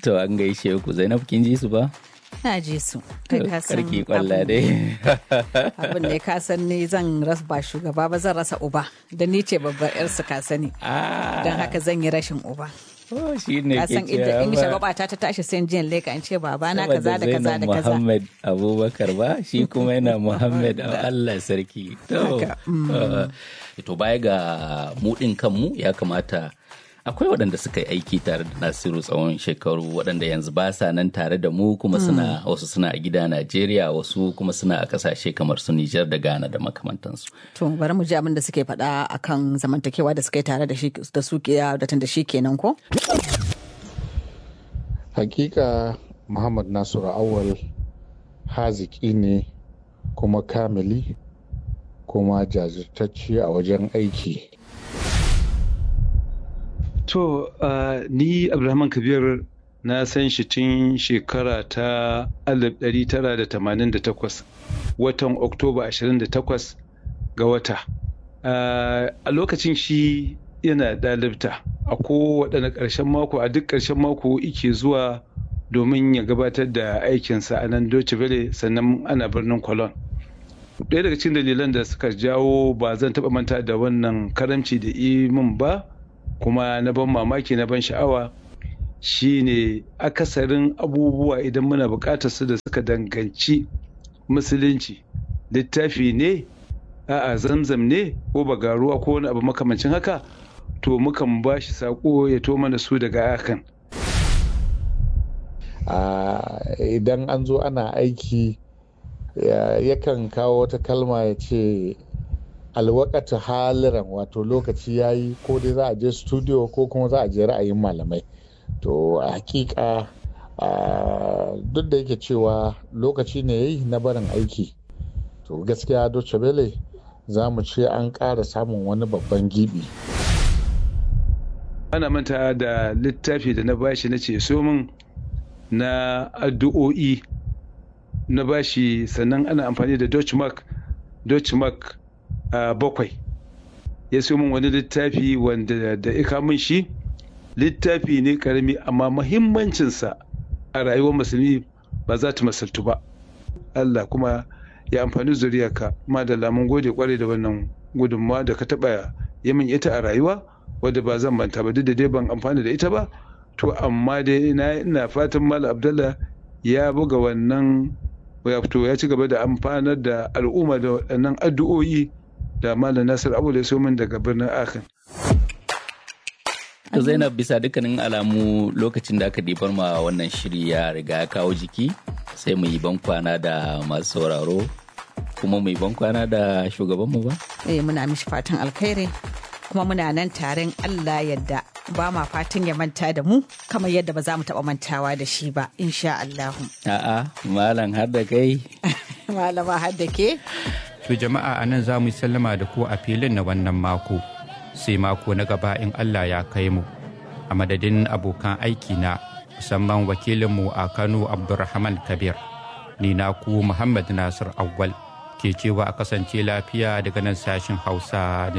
To an gaishe ku Zainab kin ji su ba? Na ji su. Kai ka san Karki kwalla dai. abin da ka san ni zan rasa ba shugaba ba zan rasa uba da ni ce babbar yar su ka sani. Ah, Don haka zan yi rashin uba. oh, shi ne Ka ke san inda in cewa shagwaba ta ta tashi sai jiyan leka in ce baba na saboda kaza da kaza Zainab da kaza. Muhammad Abubakar ba shi kuma yana Muhammad Allah sarki. To, Haka, uh, to baya ga mudin kanmu ya kamata akwai waɗanda suka yi aiki tare da Nasiru tsawon shekaru waɗanda yanzu ba sa nan tare da mu kuma suna wasu suna a gida Najeriya wasu kuma suna a ƙasashe kamar su Nijar da Ghana da makamantansu. To bari mu ji abin da suke faɗa akan zamantakewa da suka yi tare da shi da su ke da tun da shi kenan ko? hakika muhammad nasiru awal haziki ne kuma kamili kuma jajirtacce a wajen aiki To, uh, ni Abdulrahman Kabir na san shi tun shekara ta 1988 watan Oktoba 28 ga wata. Uh, a lokacin shi yana ɗalibta a kowaɗanne ƙarshen mako a duk ƙarshen mako ike zuwa domin ya gabatar da aikinsa a nan Deutsche Welle sannan ana birnin Cologne. ɗaya daga cikin dalilan da suka jawo ba zan taɓa manta da wannan karamci da min ba kuma na ban mamaki na ban sha'awa shine akasarin abubuwa idan muna buƙatar su da suka danganci musulunci littafi ne a'a zamzam ne ko bagaruwa ko wani abu makamancin haka to mukan ba shi saƙo ya to mana su daga akan Ah, idan an zo ana aiki ya- yakan kawo wata kalma ya ce alwakata haliran wato lokaci ya yi ko dai za a je studio ko kuma za a je ra'ayin malamai to a hakika ah, duk da yake cewa lokaci ne ya yi na barin aiki to gaskiya Deutsche Welle za mu ce an ƙara samun wani babban gibi ana manta da littafi da na bashi na ce so min na addu'o'i na bashi sannan ana amfani da Dutch mark Dutch mark a bakwai ya so min wani littafi wanda da ika min shi littafi ne karami amma mahimmancinsa a rayuwar musulmi ba za ta masaltu ba Allah kuma ya amfani zuriyarka madalla mun gode kwarai da wannan gudunmawa da ka taɓa yi min ita a rayuwa wadda ba zan manta ba duk da dai ban amfani da ita ba to amma dai ina ina fatan Malam Abdallah ya buga wannan wato ya ci gaba da amfanar da al'umma da waɗannan addu'o'i da Malam Nasir Abu da so min daga birnin Akan. To Zainab bisa dukkanin alamu lokacin da aka ɗibar ma wannan shiri ya riga ya kawo jiki sai mu yi bankwana da masu sauraro kuma mu yi bankwana da shugabanmu ba? Eh muna mishi fatan alkhairi kuma muna nan taron Allah yadda ba ma fatan ya manta da mu kamar yadda ba za mu taɓa mantawa da shi ba insha Allahu. A'a, malam har da kai. Malama har da ke? To jama'a a nan za mu yi sallama da ku a filin na wannan mako. Sai mako na gaba in Allah ya kai mu. A madadin abokan aiki na musamman wakilinmu a Kano Abdulrahman Kabir. Ni na ku Muhammad Nasir Awwal ke cewa a kasance lafiya daga nan sashen Hausa na